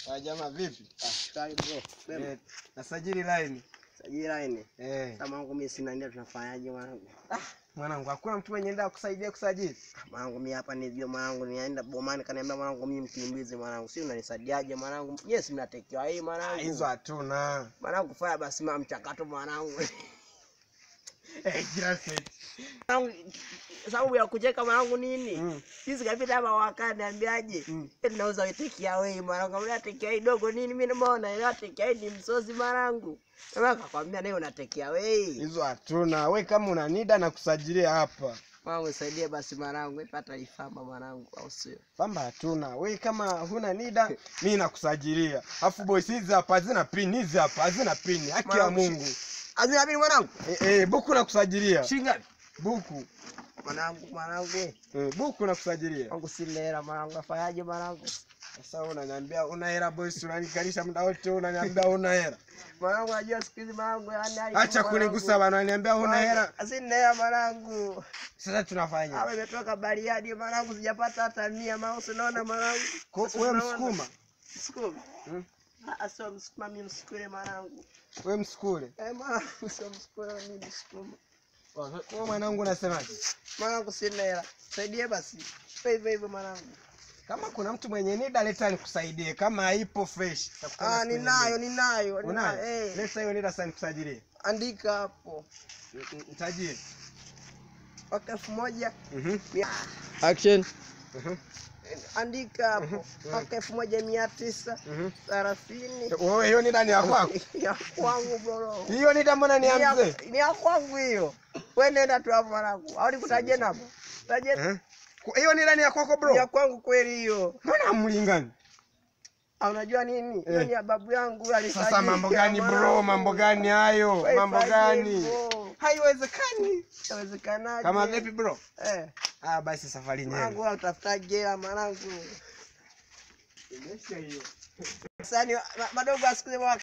Ah, jamaa vipi? Shwari bro. Bema. Eh, nasajili line. Sajili line. Eh, Kama wangu mimi sina ndio tunafanyaje mwanangu? mwanangu hakuna mtu mwenye nenda kusaidia kusajili. Mwanangu mimi hapa nijue mwanangu nienda bomani kaniambia mwanangu mimi mkimbizi mwanangu. Si unanisaidiaje mwanangu? Yes mnatekewa hii Ah, mwanangu. Hizo hatuna. Mwanangu fanya basi ma mchakato mwanangu. Eh, kila set. Mwanangu, sababu ya kucheka mwanangu nini? Mm. Sisi kapita hapa wakani niambiaje? Mm. Eti nauza take away mwanangu. Kama take away dogo nini mimi nimeona ile take away ni msozi mwanangu. Kama kakwambia naye una take away. Hizo hatuna. We kama una nida na kusajilia hapa. Mwanangu nisaidie basi mwanangu, nipata ifamba mwanangu au sio? Pamba hatuna. We kama huna nida, mimi nakusajilia. Afu boys hizi hapa hazina pin, hizi hapa hazina pin. Haki ya Mwanangu, Mungu. Azina mimi mwanangu. Eh, eh, buku nakusajilia. Shinga Buku. mwanangu mwanangu. Eh, buku nakusajilia. Mwanangu sina hela mwanangu, afanyaje mwanangu? Sasa wewe unaniambia una hela boys, unanikalisha muda wote unaniambia una hela. Mwanangu najua siku hizi mwanangu yani hali Acha kwa kunigusa mwanangu. bana, unaniambia huna hela. Sina hela mwanangu. Sasa tunafanya. Hapa imetoka Bariadi mwanangu, sijapata hata mia mouse unaona mwanangu. Ko- Sasa Wewe unaona? msukuma, Msukuma. Hmm? Ah, sio msukuma mimi msukule mwanangu. wewe msukule. Eh mwanangu sio msukule mimi msukuma. Wewe mwanangu unasemaje? Mwanangu sina hela. Saidie basi. Hivyo hivyo mwanangu. Kama kuna mtu mwenye nida leta nikusaidie, kama haipo fresh. nitakutana Ah, siku ninayo nyingine. ninayo. ninayo. Unayo? Eh, Leta hiyo nida sasa nikusajilie. andika hapo. N- n- Nitajie. Mwaka elfu moja Mhm. mia Action. Mhm. andika hapo Mhm. mwaka elfu moja mia tisa Mhm. thelathini Wewe hiyo nida ni ya kwako. ya kwangu bro. Hiyo nida mbona ni Ni ya mzee? ya- ni ya kwangu hiyo. Wewe nenda tu hapo mwanangu. Au nikutajie hapo? Tajie Eh? Ku- Hiyo nida ni ya kwako ni ya bro. kwangu kweli hiyo. Mbona hamlingani? Ah, unajua nini? Hiyo Eh. ni ya babu yangu alisajili. Sasa mambo gani bro? Mambo gani hayo? Wewe Mambo fanye gani? hivyo. Haiwezekani. Inawezekanaje? Kama vipi bro? Eh. Ah, basi safari Mwanangu nyema. wewe utafuta jela mwanangu. Imesha hiyo. Sasa ni ma- madogo asikuze